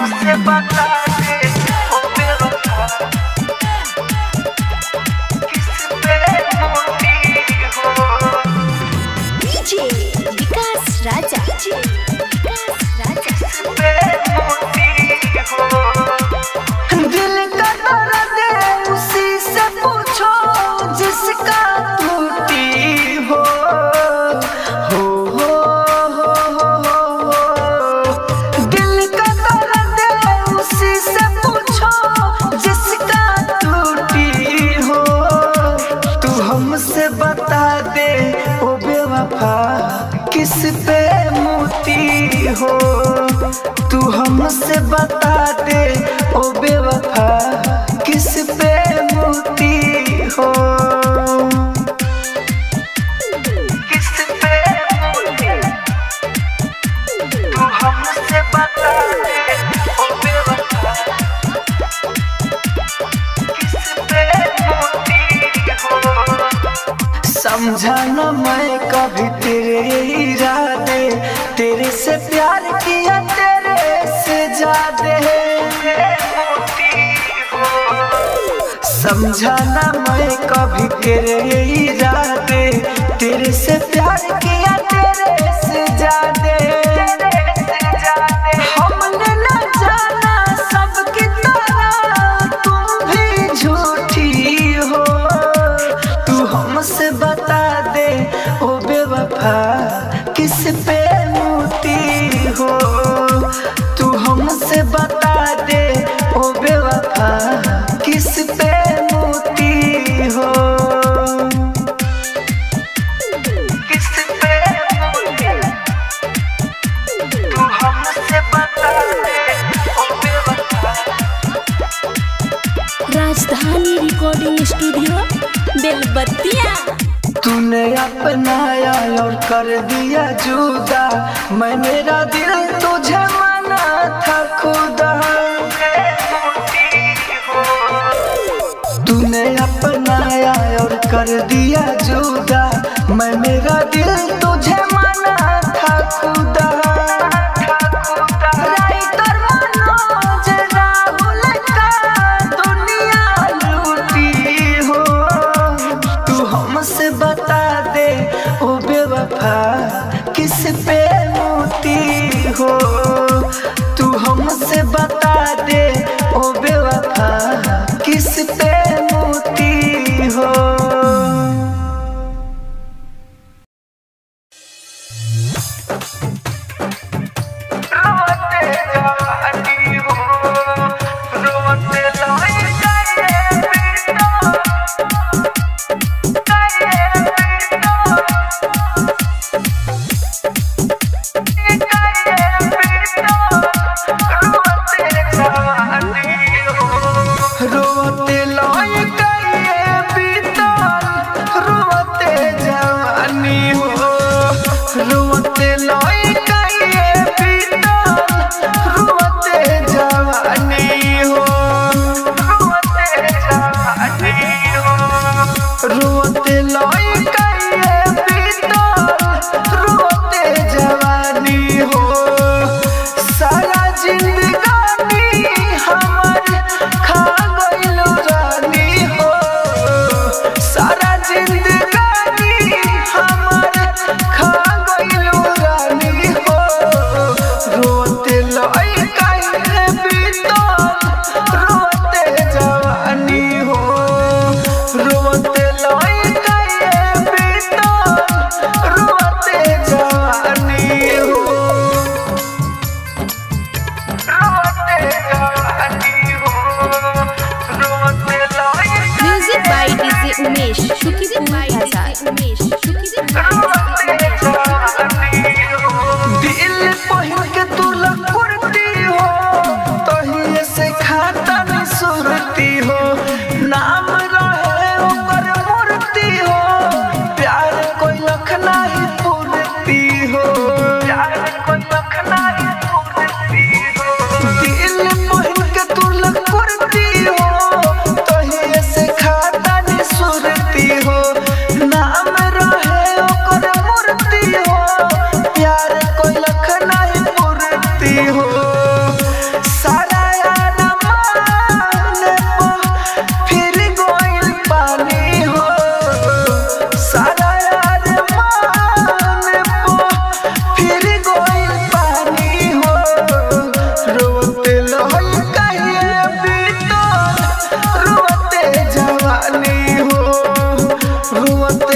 हमसे बता दे ओ बेवफा किस पे मोती हो डीजे विकास राजा डीजे विकास राजा पे मोती हो दिल का दर्द उसी से पूछो जिसका टूटी हो हो हो हो हो हो दिल का दर्द उसी से पूछो जिसका टूटी हो तू हमसे बता दे ओ बेवफा किस पे मोती हो तू हमसे बता दे ओ बेवफा किस पे मोती हो किस पे मोती तू हमसे बता दे ओ बेवफा किस पे मोती हो समझा न मैं कभी तेरे इरादे तेरे से प्यार किया तेरे से ज्यादा समझा न मैं कभी तेरे इरादे तेरे से प्यार किया तेरे से ज्यादा हमने न जाना सबकी तरह तुम भी झूठी हो तू हमसे बता दे ओ बेवफा किस पे मोती हो तू हमसे बता दे ओ बेवफा किस पे मोती हो किस पे मोती तू हमसे बता दे ओ बेवफा राजधानी रिकॉर्डिंग स्टूडियो बेलबत्तिया तूने अपनाया और कर दिया जुदा मैं मेरा दिल तुझे माना था खुदा तूने अपनाया और कर दिया जुदा मैं मेरा दिल तुझे माना था खुदा राइटर मनोज राहुल का दुनिया लूटी हो तू हमसे बता दे ओ बेवफा किस पे मोती हो तू हमसे बता दे ओ बेवफा किस पे मोती हो रोते जवानी हो रोते लाई जाए बेटा जाए बेटा जाए बेटा रोते जवानी हो रोते लाई जाए बेटा रोते जवानी हो रोते लाई जाए बेटा रोते जवानी हो रोते जवानी हो रोते लाई जाए बेटा रोते जवानी हो सारा जिंदगानी हमर खा गइल रानी हो सारा जिंदगानी हमर खा गइल रानी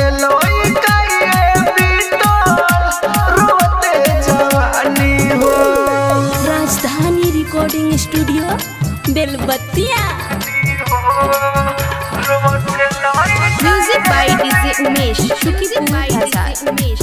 लोई काये बीतो रोते जवानी हो Rajdhani recording studio Belbattiya music by DJ Umesh शुक्रिया बाय डीजे उमेश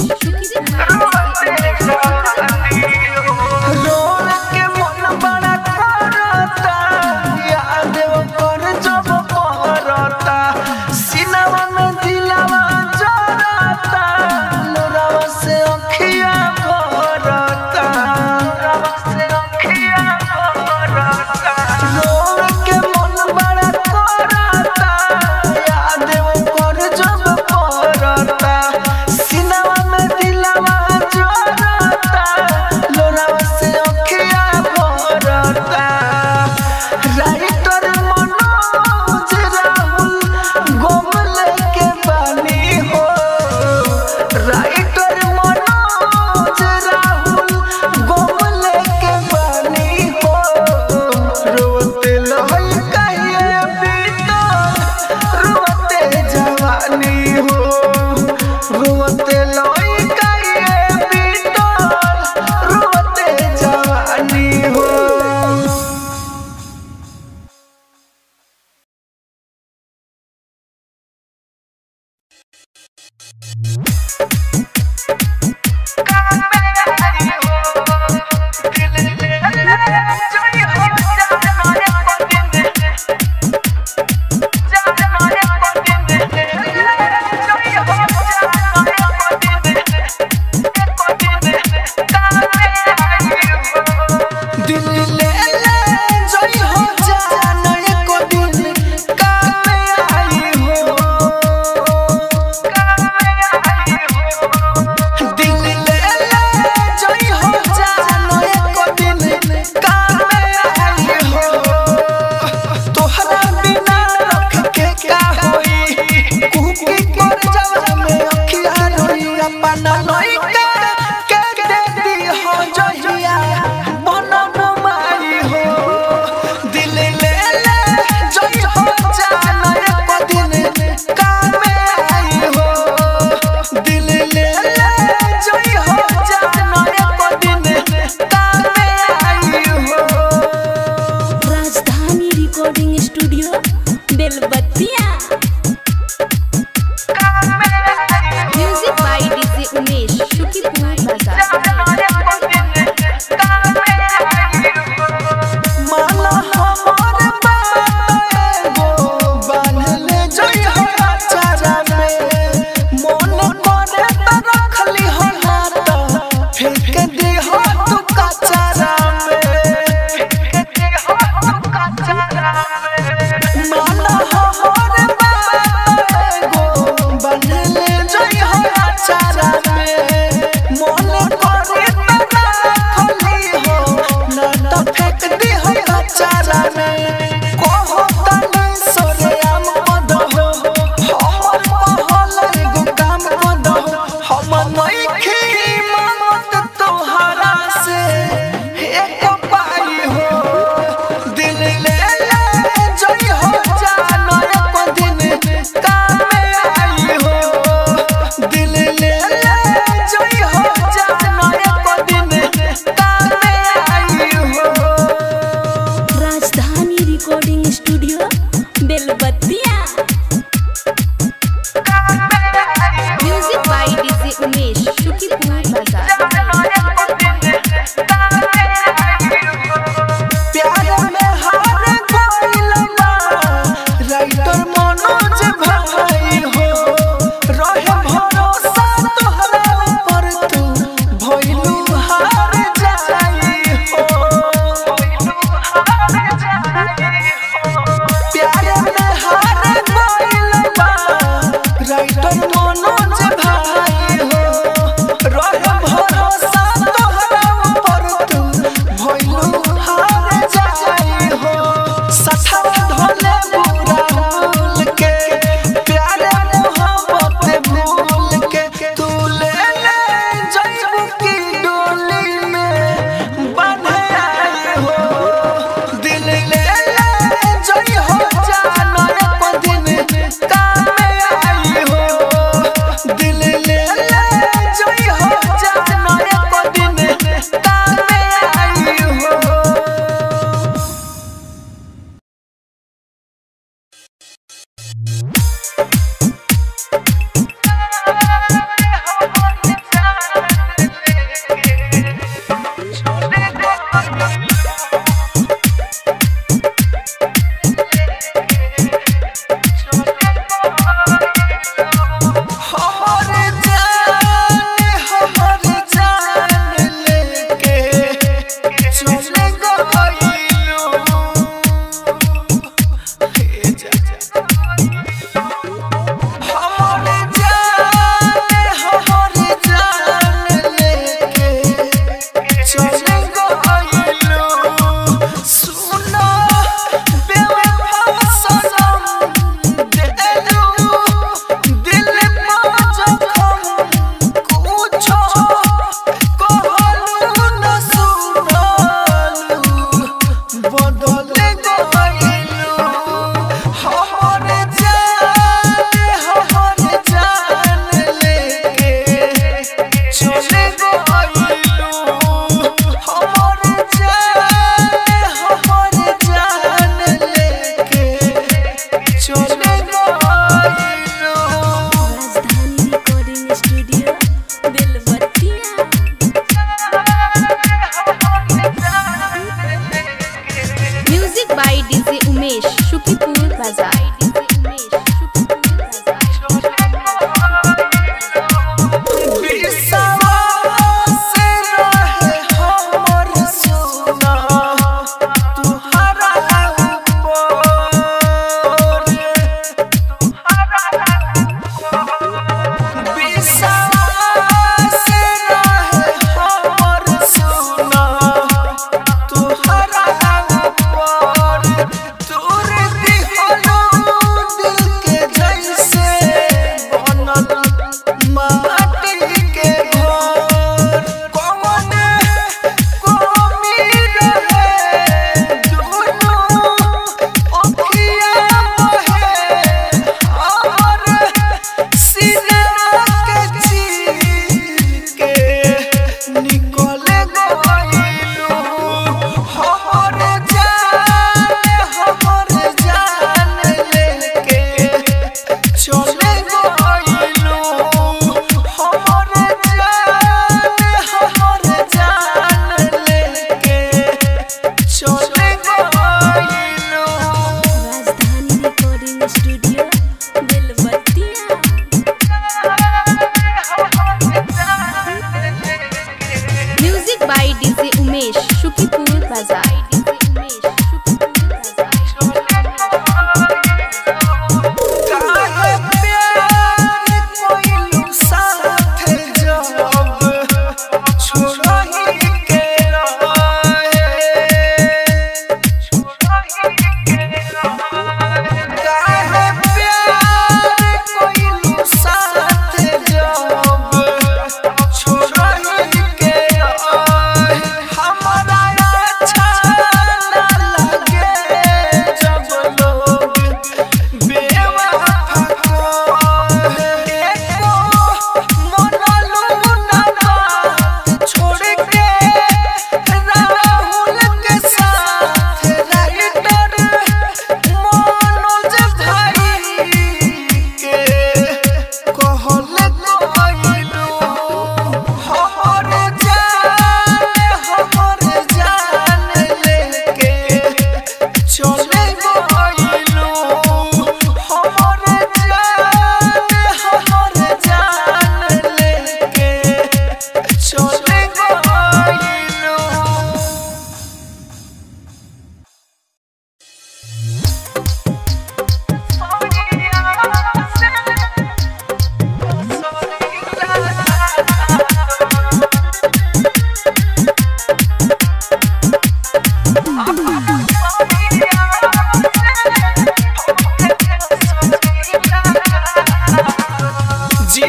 रोल के मन बड़ा करता याद कर जब पहरता सिनेमा में दिलावा जरता लोरावा से अखिया भरता लोरावा से अखिया भरता रोल के मन बड़ा करता याद कर जब पहरता सिनेमा में दिलावा जरता लोरावा से अखिया भरता राइटर मनोज राहुल गोमल के बानी हो राइटर मनोज राहुल गोमल के बानी हो रोते लहई कहिए बीतो रोते जवानी हो रोते लहई कहिए बीतो रोते जवानी हो दिल ले ले जोई हो जाना एको दिन काम आई हो दिल ले ले जोई हो जाना एको दिन काम आई हो तोहरा बिना रख के का होई कुकी कर जावा में अखिया रोई अपना लइका के दे दी हो जहिया बनब माई हो दिल ले ले जोई हो जाना एको दिन काम आई हो दिल ले ले जोई हो जाना एको दिन काम आई हो Rajdhani recording studio Belbattiya music by DJ Umesh शुक्रिया बाजार माला हमार बात एगो बान्हले जोई हो अचारा में मन करे त रखली हो हाथ फेंक दे हो तू कचारा में माला हमार बात एगो बान्हले जोई हो अचारा में मन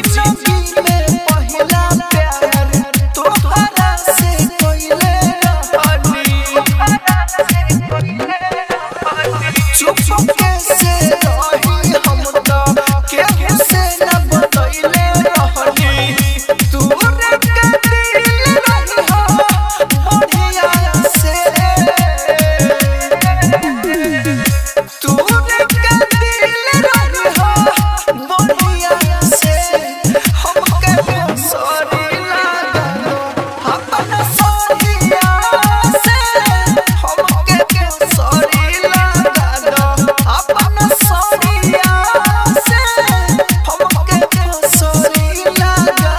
जिंदगी में पहिला प्यार तोहरा से कोइले रहनी चुप कैसे रही हम तो केहू से न बतैले रहनी तू रे के दिल रही हो बढ़िया से तू रे के दिल रही हो बढ़िया से हमके सॉरी लागा अपन सोनिया से हमके सॉरी लागा अपन सोनिया से हमके सॉरी लागा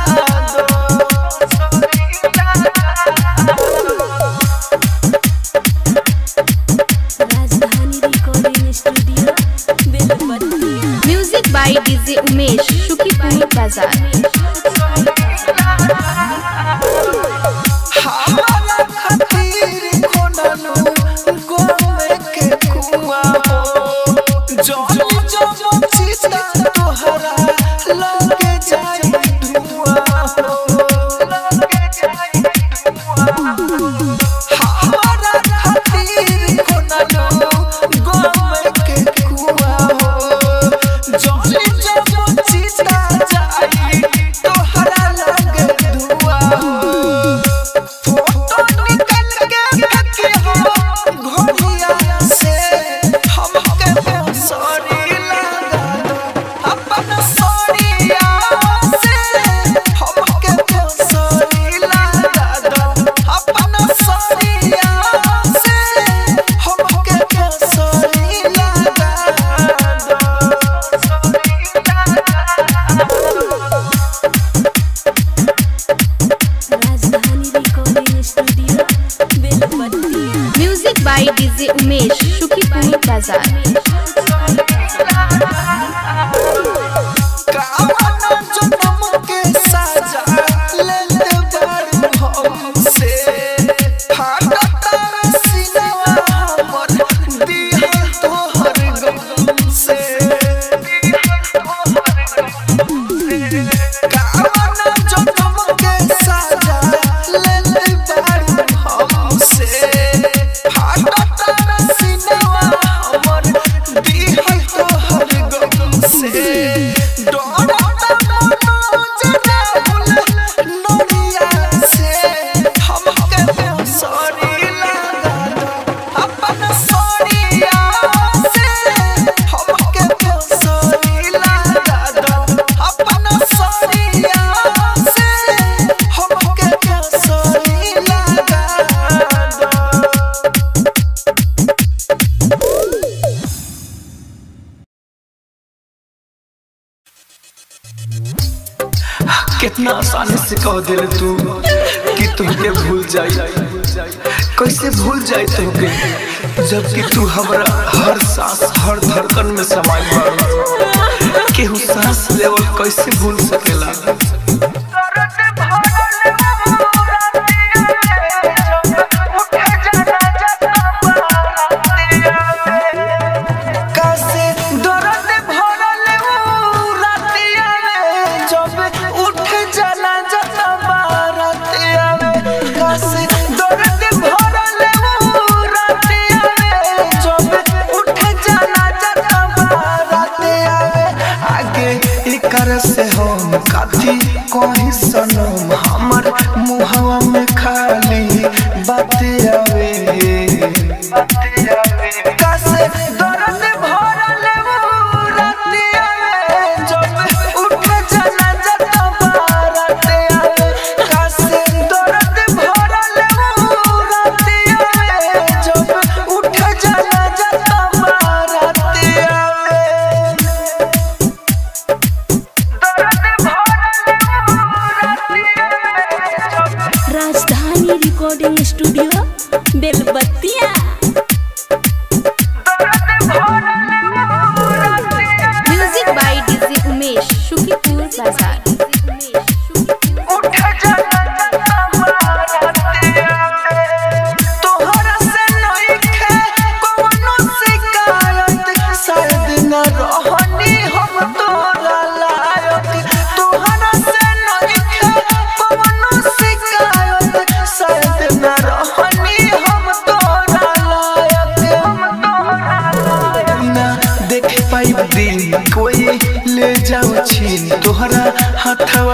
Rajdhani recording studio Belbattiya music by DJ Umesh Shukipur Bazar हमारा खातिर खोनलू गोमे के कुआं हो जल जब चिता तोहरा लगे जाई धुआं हो लगे जाई धुआं हमारा खातिर खोनलू गोमे के कुआं हो जल जब चिता जाई तोहरा लगे धुआं हो फोटो निकल के फेंकी हो घोड़िया से हमके सॉरी लगा दो अपन सॉरीया से हमके सॉरी लगा दो अपन सॉरीया से हमके सॉरी लगा Rajdhani recording studio Belbattiya music by DJ Umesh Shukipur Bazar कामना जन्म के साजा लेले बारू हमसे फाटता सीनवा हमर दिल तोहर गम से कामना जन्म के साजा लेले बारू हमसे फाटता सीनवा हमर दिल तोहर गम से डरता मनोज राहुल नोरिया से हमके सॉरी लगा दो अपन सॉरीया से हमके सॉरी लगा दो अपन सॉरीया से हमके सॉरी लगा दो कितना आसानी से कह दिल तू कि तुमके भूल जाई कैसे भूल जाई तुमके जबकि तू हमरा हर सांस हर धड़कन में समाई बारू केहू सांस लेवल कैसे भूल सकेला कैसे दर्द भरल ऊ रातिया में जब उठ जाना जता बारातिया में कैसे दर्द भरल ऊ रातिया में जब उठ जाना जता बारातिया में आगे इकर से हम काथी कहीं सनम हमर मुहवा में खाली बातें आवे बातें आवे कैसे दर्द भरल ऊ रातिया में जब उठ जाना जता बारातिया में कैसे दर्द भरल ऊ रातिया में जब उठ जाना जता बारातिया में Rajdhani recording studio Belbattiya music by DJ Umesh Shukipur Bazar उठ जाना जता बारातिया में तोहरा से नइखे कवनो शिकायत शायद न रहनी हम तोरा लायक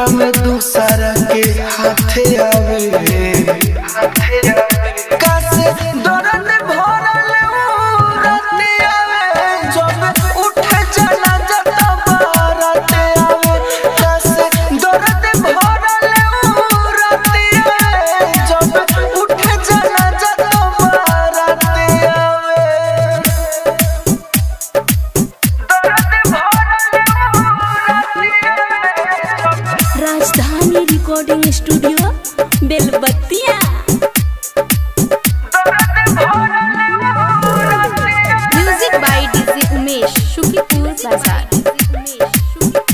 दिलवा में दूसरा के हाथे आवे कासे दर्द भरल ऊ राते आवे जब उठे चला जता बाराते आवे कासे दर्द भरल ऊ राते आवे जब उठे चला जता बाराते आवे Rajdhani recording studio Belbattiya music by DJ Umesh Shukipur Bazar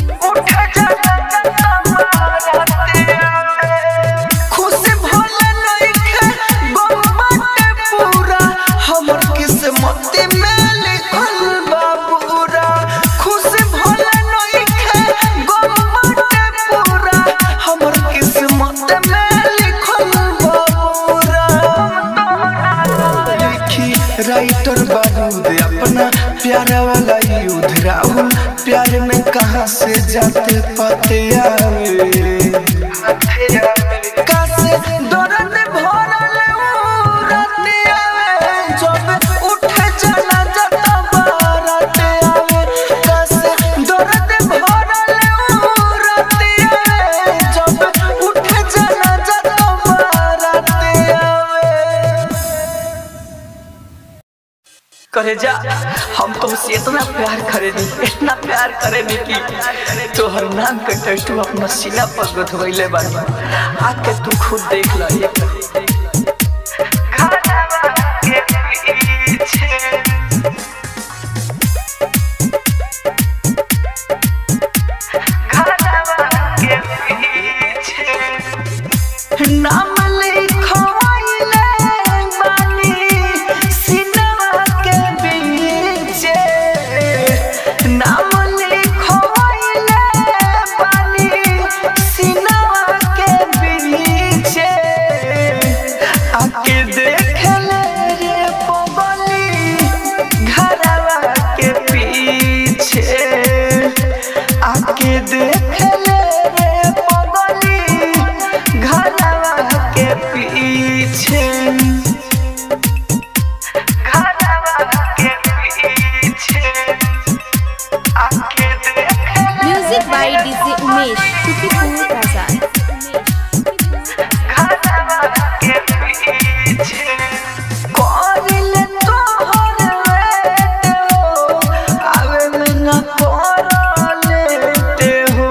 खुशी भोले नइखे गम बाटे पूरा हमर किस्मत में लिखल बा पूरा खुशी भोले नइखे गम बाटे पूरा हमर किस्मत में लिखल बा पूरा लिखी राइटर बारूद अपना प्यार वाला युद्ध राहुल प्यार में कहाँ से जाते पाते आवे कासे दर्द भरल ऊ राते आवे जब उठे चला जता बाराते आवे कासे दर्द भरल ऊ राते आवे जब उठे चला जता बाराते आवे करे जा हम तो से इतना प्यार करेनी इतना प्यार करेनी कि तोहर नाम के टैटू अपना सीना पर गधवैले बानी आके तू खुद देख ल ये नाम लिखवाइले बानी सिनवा के बीचे नाम लिखवाइले बानी सिनवा के बीचे आके देख ले रे पगली घरवा के पीछे आके देख ले रे पगली घरवा के पीछे घरवा के पीछे आके देख music by DJ Umesh Shukipur Bazar घरवा के पीछे कोरिल तोहर लेते हो आवे में न लेते हो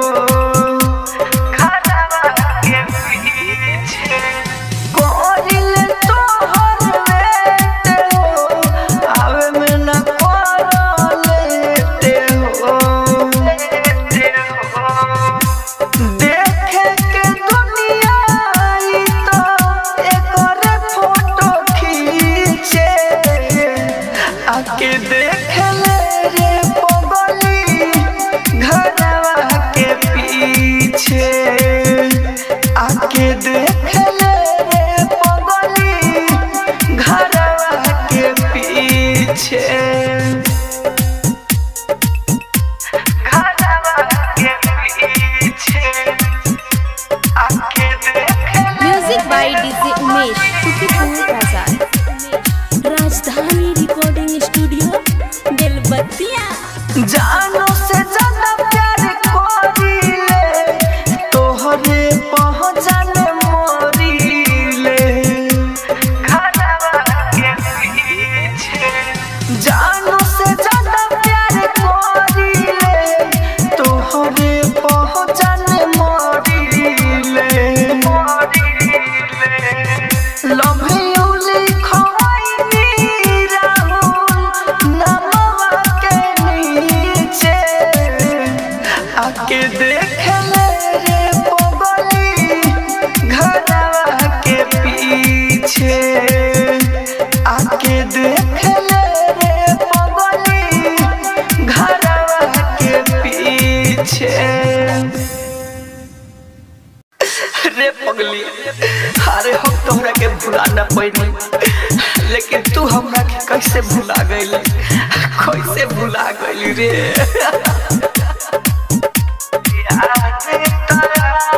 घरवा के पीछे कोरिल तोहर लेते हो आवे में न लेते हो लेते हो देखे के दुनिया आई तो एकरे फोटो खींचे आके देख ले रे पगली घरवा के पीछे आके देख ले रे पगली घरवा के पीछे घरवा के पीछे आके देख music by DJ Umesh Shukipur Bazar Rajdhani recording studio बेलबत्तिया जानो से ज्यादा प्यार करीले तोहरे पहचान मोरीले घरवा के पीछे जानो से ज्यादा प्यार करीले तोहरे पहचान मोरीले मोरीले लव यू लिखवाई राहुल नमवा के नीचे आके देख ले रे पगली घरवा के पीछे आके देख ले रे पगली घरवा के पीछे रे पगली अरे हम तोहरा के भुला न पैनी लेकिन तू हमरा के कैसे भुला गईली कैसे भुला गईली रे याद तोरा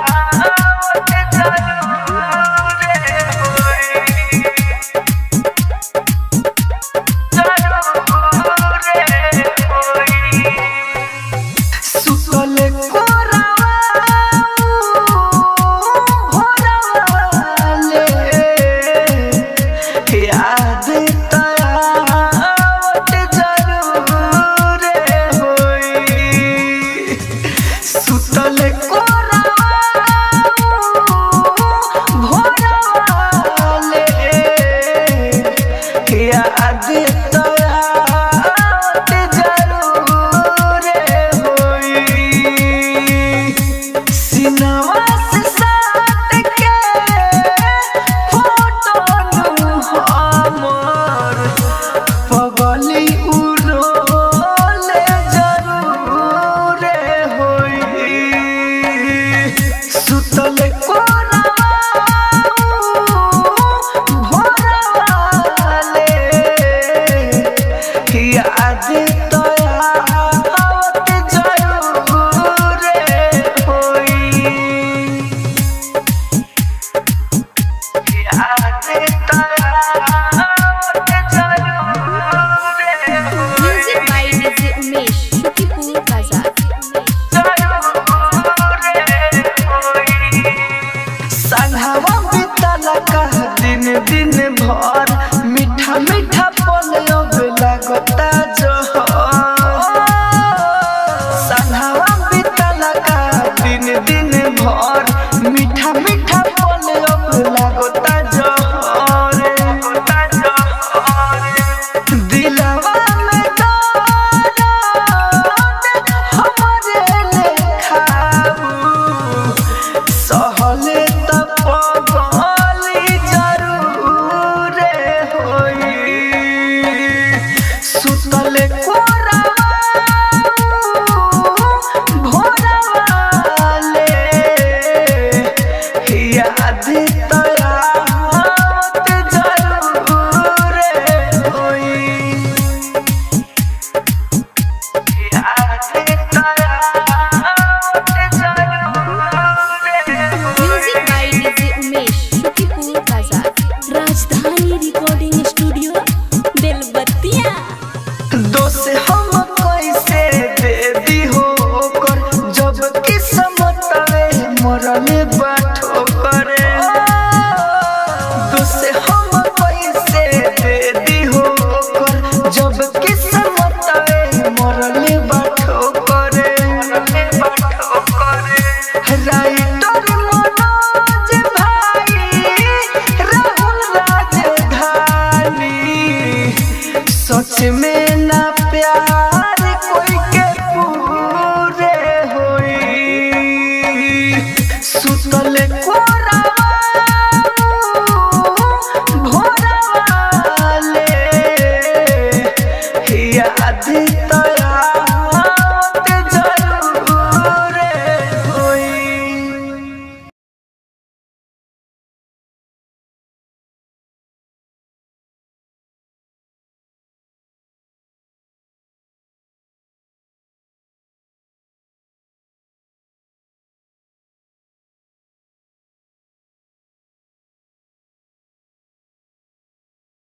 सिनवा से साट के फोटो हमर पगली उड़ोले जरूर होई सुतल कोनवा भोरवाले याद तो आवत जरूर होई याद तो आवत जरूर music by DJ Umesh Shukipur Bazar संघवा बितल का दिन दिन भर मीठा मीठा पल अब लगता जहर संघवा बितल का दिन दिन भर मीठा मीठा पल अब लगता जहर लगता जहर दिलवा में दर्द हमरे लेखाऊ सहले त पगली जरूर होई सुतले कोरावा भोरवाले याद त आवत जरूर होई याद त आवत जरूर music by DJ Umesh Shukipur Bazar Rajdhani recording studio बेलबत्तिया दोष हम कैसे दे दी हो कर जब किस्मत में मरले बाठो करे दोष हम कैसे दे दी हो कर जब किस्मत में मरले बाठो करे मरले बाठो करे राइटर